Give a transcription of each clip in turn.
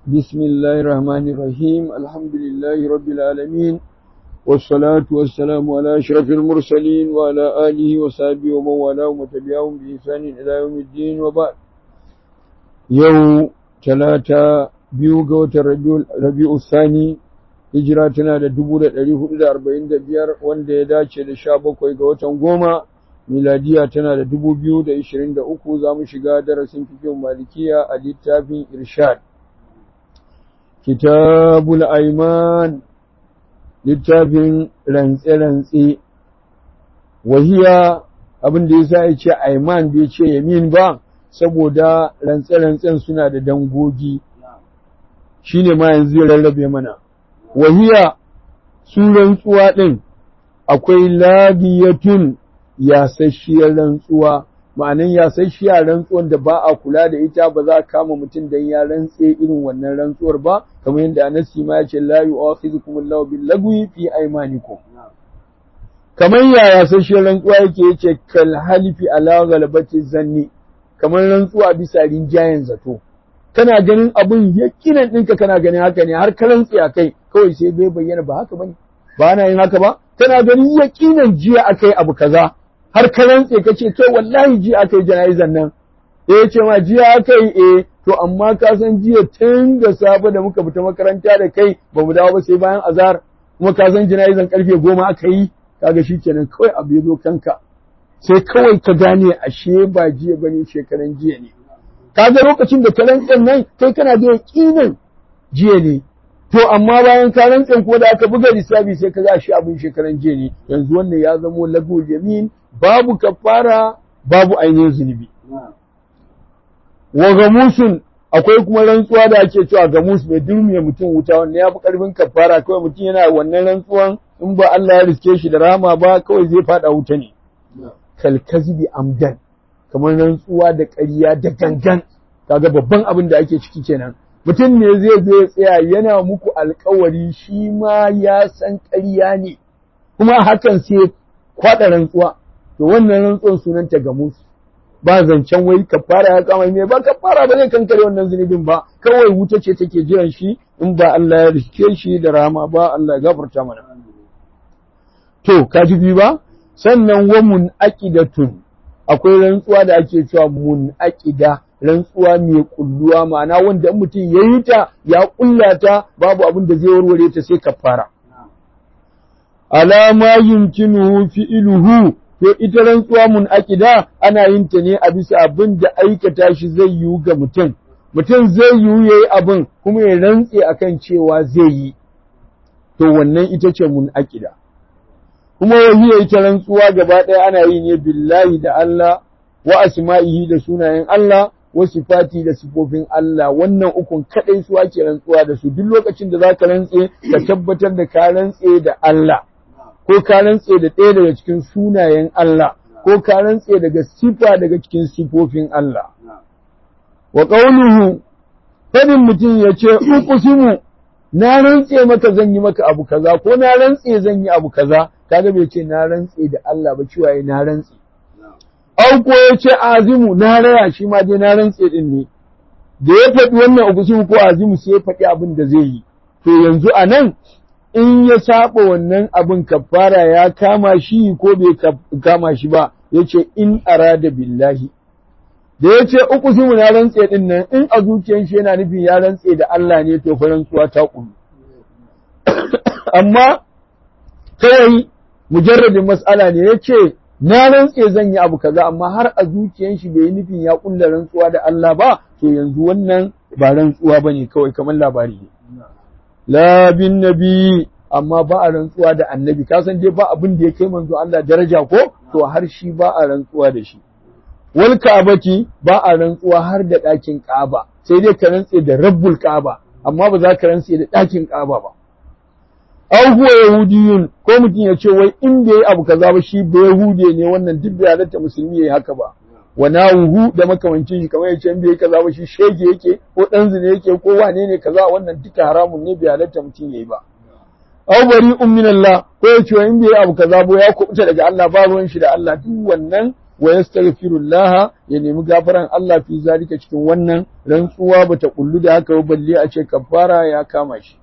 بسم الله الرحمن الرحيم الحمد لله رب العالمين والصلاة والسلام على أشرف المرسلين وعلى آله وصحبه ومن والاه وتبعهم بإحسان إلى يوم الدين وبعد يوم ثلاثة biyu ga watan rabi'u sani hijira tana da dubu da ɗari hudu da arba'in da biyar wanda ya dace da sha bakwai ga watan goma miladiya tana da dubu biyu da ishirin da uku za mu shiga darasin fikin malikiya a littafin irshad kitabul aiman littafin rantse-rantse wahiya abin da ya sa ya ce aiman bai ce yamin ba saboda rantse-rantsen suna da dangogi shi ne ma yanzu zai rarrabe mana. Wahiya su rantsuwa ɗin akwai labiyatun yasasshiyar rantsuwa, ma'anin yasasshiyar rantsuwan da ba a kula da ita ba za a kama mutum don ya rantse irin wannan rantsuwar ba, kamar yadda Anasi ma ya ce la yu'akhidhukum Allahu bil lagwi fi aymanikum. Kamar ya yasasshiyar rantsuwa yake yace kal halifi ala ghalabati zanni kamar rantsuwa bisa rinjayen zato. kana ganin abun yakinan ɗinka kana ganin haka ne har karantsi a kai kawai sai bai bayyana ba haka bane ba na yin haka ba kana ganin yakinan jiya akai abu kaza har karantsi ka ce kai wallahi jiya akai jana'izan nan eh ce ma jiya akai eh to amma ka san jiya tun da safe da muka fita makaranta da kai ba mu dawo ba sai bayan azhar kuma ka san jana'izan karfe goma aka yi kaga shikenan kawai abu ya zo kanka sai kawai ka gane ashe ba jiya bane shekaran jiya ne kaga lokacin da ka rantsen nan kai kana da yaƙinin jiya ne to amma bayan ka rantsen ko da aka buga lissafi sai ka ga shi abin shekaran jiya ne yanzu wannan ya zamo lagu yamin babu kafara babu ainihin zunubi wa gamusun akwai kuma rantsuwa da ake cewa gamus mai durmiya mutum wuta wannan ya fi karfin kafara kawai mutum yana wannan rantsuwan in ba Allah ya riske shi da rama ba kawai zai fada wuta ne kalkazibi amdan kamar rantsuwa da ƙarya da gangan kaga babban abin da ake ciki kenan mutum ne zai zo ya tsaya yana muku alkawari shi ma ya san ƙarya ne kuma hakan sai kwaɗa rantsuwa to wannan rantsuwan sunanta ga musu ba zancen wai kafara ya kama mai ba kafara ba zai kankare wannan zunubin ba kawai wuta ce take jiran shi in ba Allah ya rike shi da rama ba Allah ya gafarta mana to ka ji bi ba sannan wa mun aqidatun akwai rantsuwa da ake cewa mun aƙida rantsuwa mai kulluwa ma'ana wanda mutum ya yi ta ya kulla ta babu abin da zai warware ta sai kafara alama yumkinuhu fi'luhu to ita rantsuwa mun aƙida ana yin ta ne a bisa abin da aikata shi zai yiwu ga mutum mutum zai yiwu yayi abin kuma ya rantse akan cewa zai yi to wannan ita ce mun aƙida kuma wahiya ita rantsuwa gaba ɗaya ana yi ne billahi da Allah wa asma'ihi da sunayen Allah wa sifati da sifofin Allah wannan ukun kadai su ake rantsuwa da su duk lokacin da zaka rantse ka tabbatar da ka rantse da Allah ko ka rantse da ɗaya daga cikin sunayen Allah ko ka rantse daga sifa daga cikin sifofin Allah wa qawluhu fadin mutum ya ce uqsimu na rantse maka zan yi maka abu kaza ko na rantse zan yi abu kaza kaga bai ce na rantse da Allah ba cewa ya na rantse au ko ya ce azimu na raya shi ma dai na rantse din ne da ya faɗi wannan ugusimu ko azimu sai ya faɗi abin da zai yi to yanzu a nan in ya saba wannan abin kafara ya kama shi ko bai kama shi ba ya ce in arada billahi da ya ce ugusimu na rantse din nan in a zuciyar shi yana nufin ya rantse da Allah ne to fa rantsuwa ta kullu amma kawai mujarradin mas'ala ne ya ce na rantse zan yi abu kaza amma har a zuciyan shi bai yi nufin ya kulla rantsuwa da Allah ba to yanzu wannan ba rantsuwa ba ne kawai kamar labari ne la bin nabi amma ba a rantsuwa da annabi ka san dai ba abin da ya kai manzo Allah daraja ko to har shi ba a rantsuwa da shi wal ka'abati ba a rantsuwa har da ɗakin Ka'aba sai dai ka rantse da rabbul Ka'aba amma ba za ka rantse da ɗakin Ka'aba ba aw huwa yahudiyun ko mutum ya ce wai in bai abu kaza ba shi bai yahude ne wannan duk bai halatta musulmi yayi haka ba wa nawuhu da makamancin shi kamar yace in bai kaza ba shi shege yake ko dan zina yake ko wane ne kaza wannan duka haramun ne bai halatta mutum yayi ba aw bari min Allah ko ya ce in bai abu kaza ba ya kubuta daga Allah ba ruwan shi da Allah duk wannan wa yastaghfirullah ya nemi gafaran Allah fi zalika cikin wannan rantsuwa bata kullu da haka balle a ce kafara ya kama shi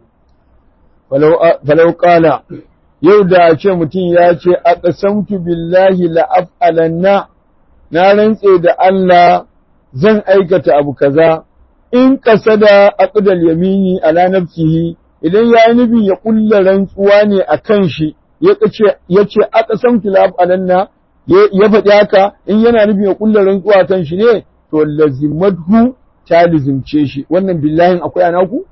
falau qala yau da a ce mutum ya ce aqsamtu billahi la af'alanna na rantse da Allah zan aikata abu kaza in kasada aqdal yamini ala nafsihi idan ya yi nufin ya kulla rantsuwa ne a kan shi ya ce aka san kilaf alanna ya faɗi haka in yana nufin ya kulla rantsuwa a kan shi ne to lazimadhu ta lizimce shi wannan billahin akwai anaku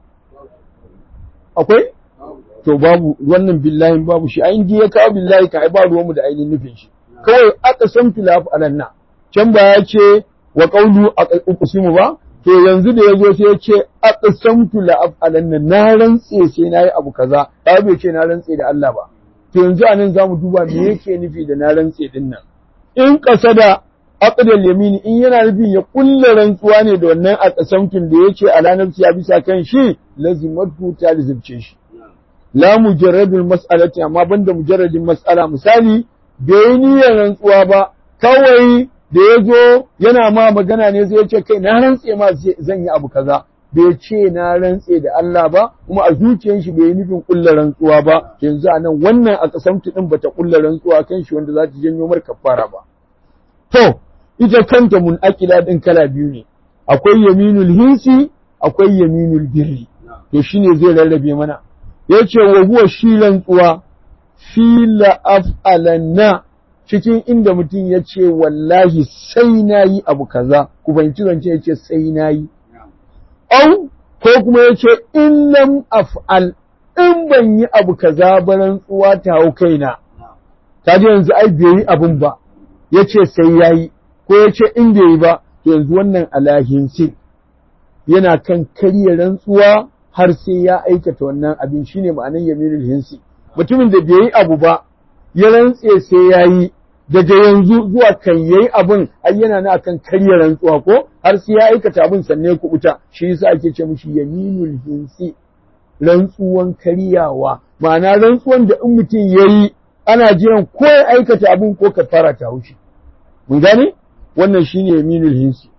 akwai to babu wannan billahin babu shi a inda ya kawo billahi ka ai ba ruwanmu da ainihin nufin shi kawai aka san kilaf alanna can ba ya ce wa qawlu aqsimu ba to yanzu da ya zo sai ya ce aqsamtu la af'alanna na rantse sai na yi abu kaza ba bai ce na rantse da Allah ba to yanzu anan zamu duba me yake nufi da na rantse din nan in kasada aqdal yamini in yana nufin ya kulla rantsuwa ne da wannan aqsamtun da yake ala nafsi ya bisa kan shi lazimatu ta lazimce shi la mujarradul mas'alati amma banda mujarradin mas'ala misali bai niyyar rantsuwa ba kawai da ya zo yana ma magana ne zai ce kai na rantse ma zan yi abu kaza bai ce na rantse da Allah ba kuma a zuciyar shi bai yi nufin kulla rantsuwa ba yanzu a nan wannan a kasamtu din bata kulla rantsuwa kan shi wanda za ta janyo mar kafara ba to ita kanta munakila din kala biyu ne akwai yaminul hinsi akwai yaminul birri to shine zai rarrabe mana yace wa huwa shi rantsuwa fi la af'alanna cikin inda mutum ya ce wallahi sai na yi abu kaza ku fahimci zance ya ce sai na yi au ko kuma ya ce in lam af'al in ban yi abu kaza ba rantsuwa ta hau kaina ta ji yanzu ai bai yi abun ba ya ce sai ya yi ko ya ce in bai yi ba to yanzu wannan alahinsi yana kan karya rantsuwa har sai ya aikata wannan abin shine ma'anar yaminul hinsi mutumin da bai yi abu ba ya rantse sai ya yi daga yanzu zuwa kan yayi abin ai yana na akan karya rantsuwa ko har sai ya aikata abin sanne ku kubuta shi yasa ake ce mishi yaminul hinsi rantsuwan karyawa ma'ana rantsuwan da in mutum yayi ana jiran ko ya aikata abin ko kafara ta haushi mun gane wannan shine yaminul hinsi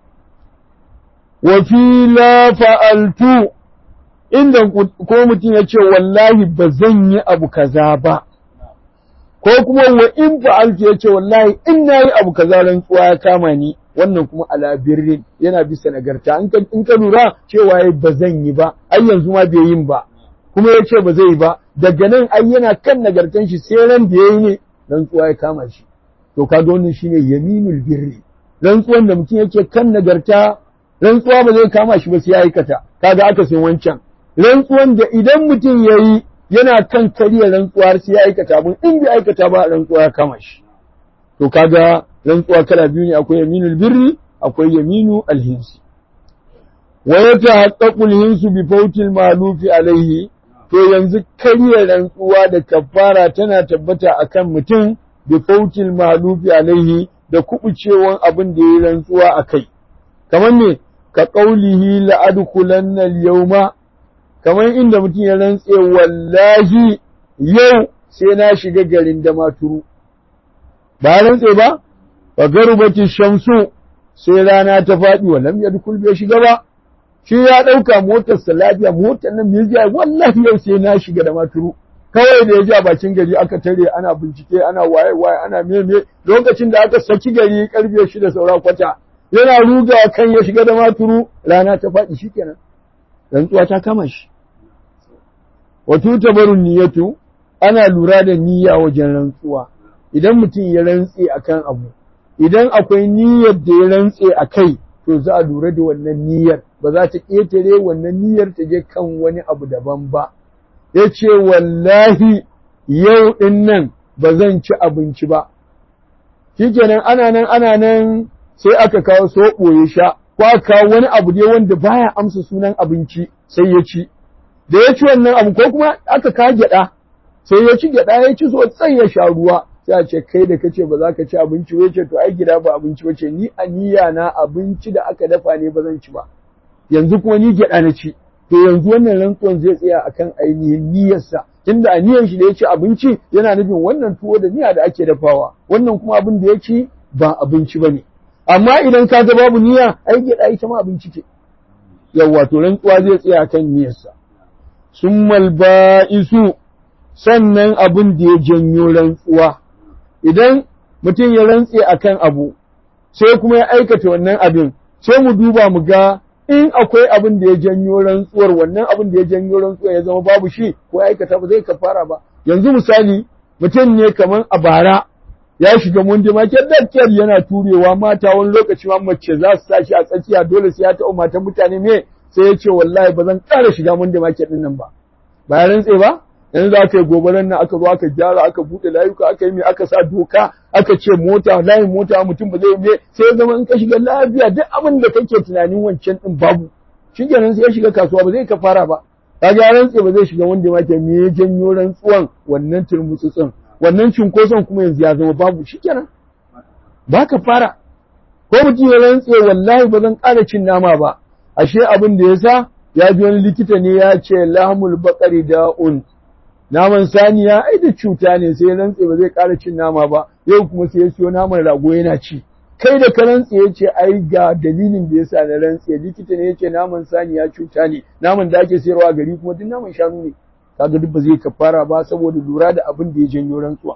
wa fi la fa'altu inda ko mutum ya ce wallahi ba zan yi abu kaza ba ko kuma wa in fa'altu ya ce wallahi in na yi abu kaza rantsuwa ya kama ni wannan kuma ala birrin yana bisa nagarta in ka lura cewa ba zan yi ba ai yanzu ma bai yin ba kuma ya ce ba zai yi ba daga nan ai yana kan nagartan shi sai ran da ya yi ne rantsuwa ya kama shi to kaga wannan shine yaminul birri rantsuwan da mutum yake kan nagarta rantsuwa ba zai kama shi ba sai ya aikata kaga aka san wancan rantsuwan da idan mutum ya yi yana kan karya rantsuwa har sai ya aikata abin in bai aikata ba rantsuwa ya kama shi to kaga rantsuwa kala biyu ne akwai yaminul birri akwai yaminu alhinsi wa yatahaqqaqu alhinsu bi fawtil ma'lufi alaihi to yanzu karya rantsuwa da kafara tana tabbata akan mutum bi fawtil ma'lufi alaihi da kubucewan abin da ya rantsuwa akai kamar ne ka qaulihi la adkhulanna al-yawma kamar inda mutum ya rantse wallahi yau sai na shiga garin da maturu ba rantse ba wa garbati shamsu sai rana ta faɗi wa lam yadkhul bai shiga ba shi ya ɗauka motar sa lafiya motar nan mai jiya wallahi yau sai na shiga da maturu kawai da ya ji a bakin gari aka tare ana bincike ana waye waye ana meme lokacin da aka saki gari karfe shida saura kwata yana rugawa kan ya shiga da maturu rana ta faɗi shikenan rantsuwa ta kama shi wato tabarun niyyatu ana lura da niyya wajen rantsuwa idan mutum ya rantse akan abu idan akwai niyyar da ya rantse a kai to za a lura da wannan niyyar ba za ta ƙetare wannan niyyar ta je kan wani abu daban ba ya ce wallahi yau ɗin nan ba zan ci abinci ba shikenan ana nan ana nan sai aka kawo soɓo ya sha ko aka kawo wani abu dai wanda baya amsa sunan abinci sai ya ci da ya ci wannan abu ko kuma aka ka gyaɗa sai ya ci gyaɗa ya ci sosai ya sha ruwa sai a ce kai da kace ba za ka ci abinci wai ce to ai gida ba abinci wace ni a niyya na abinci da aka dafa ne ba zan ci ba yanzu kuma ni gyaɗa na ci to yanzu wannan rantsuwan zai tsaya akan ainihin niyyarsa tunda a niyyar shi da ya ci abinci yana nufin wannan tuwo da miya da ake dafawa wannan kuma abin da ya ci ba abinci ba ne amma idan ka ga babu niyya ai gyaɗa ita ma abinci ce yawwa to rantsuwa zai tsaya kan niyyarsa summal ba'isu sannan abin da ya janyo rantsuwa idan mutum ya rantse akan abu sai kuma ya aikata wannan abin sai mu duba mu ga in akwai abin da ya janyo rantsuwar wannan abin da ya janyo rantsuwar ya zama babu shi ko ya aikata ba zai kafara ba yanzu misali mutum ne kaman a bara ya shiga mundi ma dakkiyar yana turewa mata wani lokaci ma mace za su tashi a tsakiya dole sai ya taɓa matan mutane me sai ya ce wallahi ba zan ƙara shiga mundi market din nan ba ba ya rantse ba yanzu aka yi gobaran nan aka zo aka gyara aka buɗe layuka aka yi mai aka sa doka aka ce mota layin mota mutum ba zai me sai ya zama in ka shiga lafiya duk abin da kake tunanin wancan din babu shi kenan sai ya shiga kasuwa ba zai ka fara ba kaga ya rantse ba zai shiga wanda ma ke me ya janyo rantsuwan wannan turmutsutsun wannan cunkoson kuma yanzu ya zama babu shi kenan ba ka fara ko mutum ya rantse wallahi ba zan ƙara cin nama ba ashe abin da ya sa ya ji wani likita ne ya ce lahmul baƙari da'un naman saniya ai da cuta ne sai rantse ba zai ƙara cin nama ba yau kuma sai ya siyo naman rago yana ci kai da ka rantse ya ce ai ga dalilin da yasa na rantse likita ne ya ce naman saniya cuta ne naman da ake sayarwa a gari kuma duk naman shanu ne kaga duk ba zai kafara ba saboda lura da abin da ya janyo rantsuwa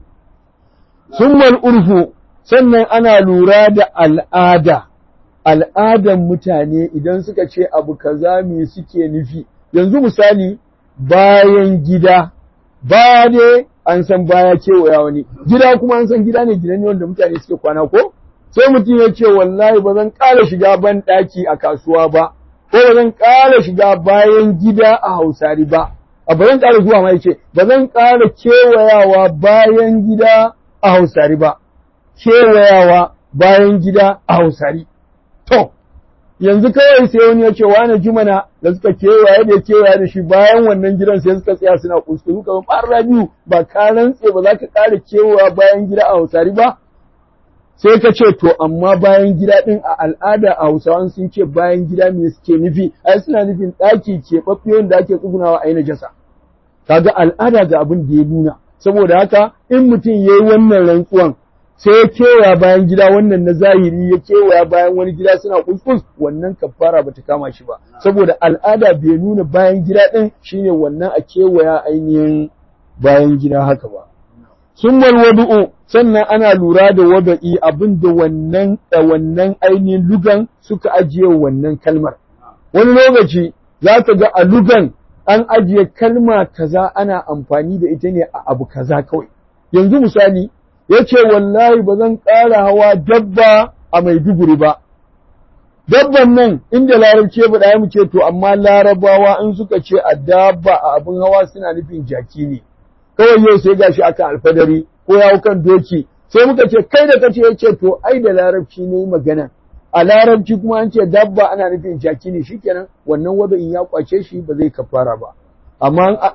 summal urfu sannan ana lura da al'ada al'adan mutane idan suka ce abu kaza me suke nufi yanzu misali bayan gida ba ne an san baya kewaya wani gida kuma an san gida ne gidan ne wanda mutane suke kwana ko sai mutum ya ce wallahi ba zan ƙara shiga ban ɗaki a kasuwa ba ko ba zan ƙara shiga bayan gida a hausari ba a ba zan ƙara zuwa ma yace ba zan ƙara kewayawa bayan gida a hausari ba kewayawa bayan gida a hausari to yanzu kawai sai wani ya ce wani jumana da suka kewaye da kewaye da shi bayan wannan gidan sai suka tsaya suna kuskuru kamar ɓarra biyu ba ka rantse ba za ka ƙara kewaya bayan gida a hausari ba sai ka ce to amma bayan gida ɗin a al'ada a hausawan sun ce bayan gida me suke nufi ai suna nufin ɗaki keɓaɓɓe wanda ake tsugunawa a yi najasa kaga al'ada ga abin da ya nuna saboda haka in mutum ya yi wannan rantsuwan sai ya kewaya bayan gida wannan na zahiri ya kewaya bayan wani gida suna kuskus wannan kafara bata kama shi ba saboda al'ada bai nuna bayan gida ɗin shine wannan a kewaya ainihin bayan gida haka ba summal wadu'u sannan ana lura da wada'i abin da wannan wannan ainihin lugan suka ajiye wannan kalmar wani lokaci za ka ga a lugan an ajiye kalma kaza ana amfani da ita ne a abu kaza kawai yanzu misali ya ce wallahi ba zan ƙara hawa dabba a Maiduguri ba. Dabban nan inda larabci ya faɗa mu ce to amma larabawa in suka ce a dabba a abin hawa suna nufin jaki ne. Kawai yau sai gashi aka alfadari ko ya kan doki sai muka ce kai da kace ya ce to ai da larabci ne magana. A larabci kuma an ce dabba ana nufin jaki ne shikenan wannan wada in ya kwace shi ba zai kafara ba. Amma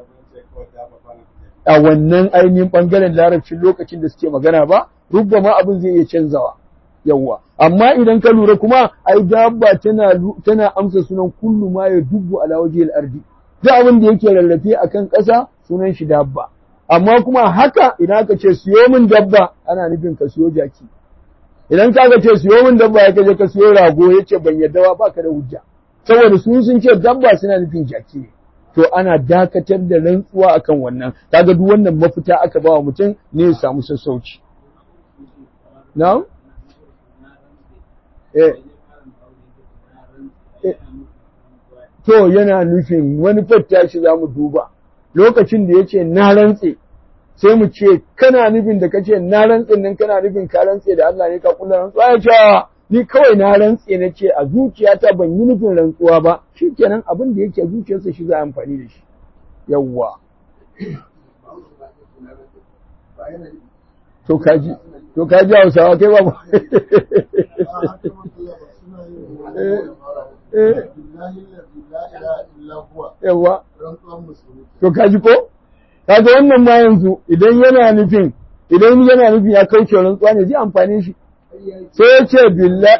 a wannan ainihin ɓangaren larabcin lokacin da suke magana ba, ma abin zai iya canzawa. Yawwa, amma idan ka lura kuma, ai dabba tana, tana amsa sunan kullu ma ya dubbu ala waje ardi. Duk abin da yake rarrafe a kan ƙasa sunan shi dabba. Amma kuma haka idan aka ce siyo min dabba ana nufin ka siyo jaki. Idan ka ce siyo min dabba ya kaje ka siyo rago ya ce ban yadda ba ka da hujja. Saboda su sun ce dabba suna nufin jaki ne. to ana dakatar da rantsuwa akan wannan kaga duk wannan mafita aka ba wa mutum ne ya samu sassauci na'am eh to yana nufin wani fatta shi zamu duba lokacin da yace na rantse sai mu ce kana nufin da kace na rantse nan kana nufin ka rantse da Allah ne ka kula rantsuwa ya ce ni kawai na rantse na ce a zuciyata ban yi nufin rantsuwa ba shi kenan abin da yake zuciyarsa shi za a amfani da shi yawwa to kaji to kaji hausawa kai ba yawwa to kaji ko kaga wannan ma yanzu idan yana nufin idan yana nufin ya kauce rantsuwa ne zai amfane shi sai ya ce billa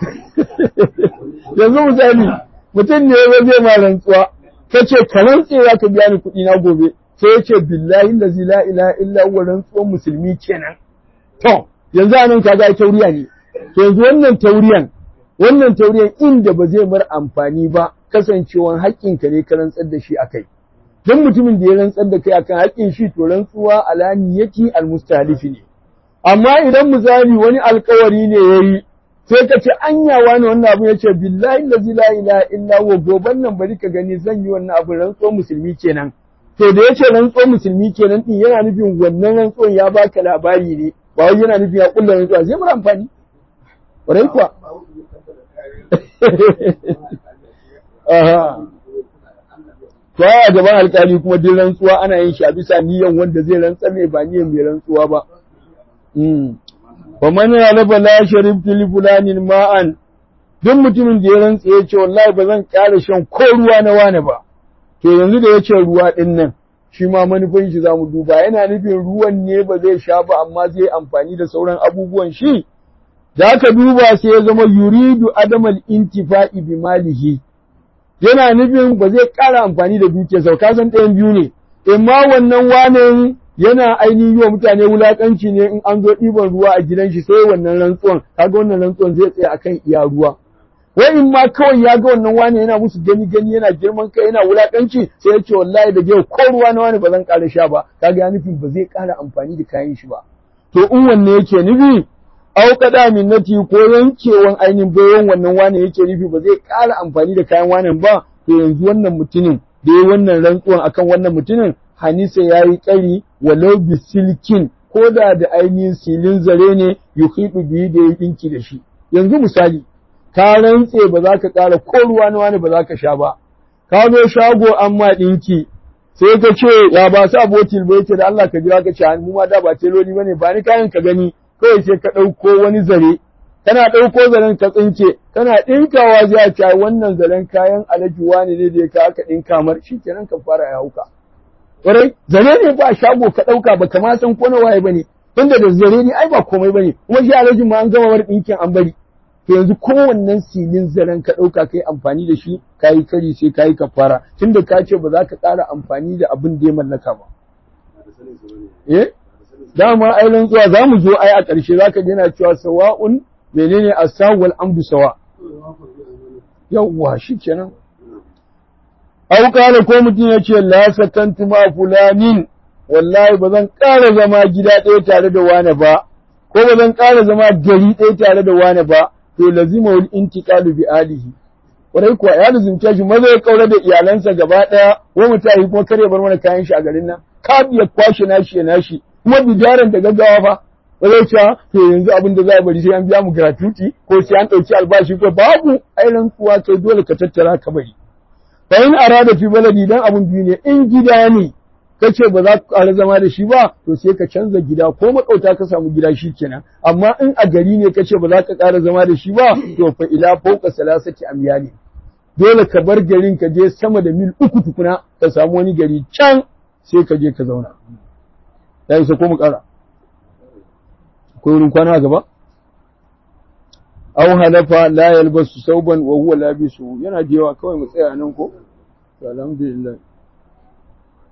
yanzu misali mutum ne ya zai ma rantsuwa ka ce ka rantse za ka biya ni kuɗi na gobe sai ya ce billahi lazi la ilaha illa huwa rantsuwan musulmi kenan to yanzu anan kaga ai tauriya ne to yanzu wannan tauriyan wannan tauriyan inda ba zai mar amfani ba kasancewan haƙƙinka ne ka rantsar da shi akai dan mutumin da ya rantsar da kai akan haƙƙin shi to rantsuwa alaniyati almustahlifi ne amma idan misali wani alkawari ne yayi sai ka ce anya wani wannan abu yace billahi allazi la ilaha illa huwa goban nan bari ka gani zan yi wannan abu rantsuwar musulmi kenan to da yace rantsuwar musulmi kenan din yana nufin wannan rantsuwar ya baka labari ne ba wai yana nufin ya kulla rantsuwa zai mura amfani ƙwarai kuwa aha to a gaban alkali kuma duk rantsuwa ana yin shi a bisa niyan wanda zai rantsar ne ba niyan mai rantsuwa ba Wa man raba la sharibtu li fulanin ma'an duk mutumin da ya rantsa ya ce wallahi ba zan ƙara shan ko ruwa na wani ba to yanzu da ya ce ruwa din nan shi ma manufan shi zamu duba yana nufin ruwan ne ba zai sha ba amma zai amfani da sauran abubuwan shi da aka duba sai ya zama yuridu adamal intifa'i bi malihi yana nufin ba zai ƙara amfani da dukiyarsa ka san ɗayan biyu ne imma wannan wanin yana ainihin yi wa mutane wulaƙanci ne in an zo ɗiban ruwa a gidan shi sai wannan rantsuwan kaga wannan rantsuwan zai tsaya akan iya ruwa wai in ma kawai ya ga wannan wani yana musu gani gani yana girman kai yana wulaƙanci sai ya ce wallahi da yau ko ruwa na wani ba zan ƙara sha ba kaga ya nufin ba zai ƙara amfani da kayan shi ba to in wanne yake nufi au kada minnati ko yankewan ainihin bayan wannan wani yake nufi ba zai ƙara amfani da kayan wanan ba to yanzu wannan mutumin da ya wannan rantsuwan akan wannan mutumin Hanisa ya yi ƙari walau bisilkin ko da da ainihin silin zare ne yuhidu biyu da ya ɗinki da shi. Yanzu misali, ka rantse ba za ka ƙara ko ruwa na wani ba za ka sha ba. Ka zo shago an ma ɗinki, sai ka ce ya ba sa botil ba yake da Allah ka jira ka ce mu ma da ba teloli ba ne ba ni kayan ka gani kawai sai ka ɗauko wani zare. Kana ɗauko zaren ka tsinke, kana ɗinkawa zai ce wannan zaren kayan alaji wani ne da ya ka aka ɗinka mar shi kenan ka fara ya hauka. Ƙwarai, zare ne ba shago ka ɗauka ba kama san ko na waye bane, tunda da zare ne ai ba komai bane, kuma shi alhaji ma an gama wani ɗinkin an bari. To yanzu kowannen silin zaren ka ɗauka kai amfani da shi, ka yi kari sai ka yi kafara, tunda ka ce ba za ka ƙara amfani da abin da ya mallaka ba. Eh? Dama ai rantsuwa za mu zo ai a ƙarshe za ka yana cewa sawa'un menene asawwal amdu sawa. Yawwa shi kenan. Au kala ko mutum ya ce la sakantu ma fulanin wallahi ba zan ƙara zama gida ɗaya tare da wane ba ko ba zan ƙara zama gari ɗaya tare da wane ba to lazima wal intiqalu bi alihi kwarai kuwa ya lazimce shi maza ya kaura da iyalansa gaba ɗaya wa mutahi kuma kare bar mana kayan shi a garin nan ka biya kwashe nashi ya nashi kuma bidaran da gaggawa fa ba zai cewa to yanzu abin da za a bari sai an biya mu gratuity ko sai an ɗauki albashi ko babu ai rantsuwa kai dole ka tattara ka bari fa in arada fi baladi dan abun biyu ne in gida ne kace ba za ka ƙara zama da shi ba to sai ka canza gida ko makauta ka samu gida shi kenan amma in a gari ne kace ba za ka ƙara zama da shi ba to fa ila fauka salasati amyali dole ka bar garin ka je sama da mil uku tukuna ka samu wani gari can sai ka je ka zauna ya isa ko mu ƙara akwai wurin kwana gaba aw halafa la yalbasu sauban wa huwa labisu yana jewa kawai mu tsaya nan ko alhamdulillah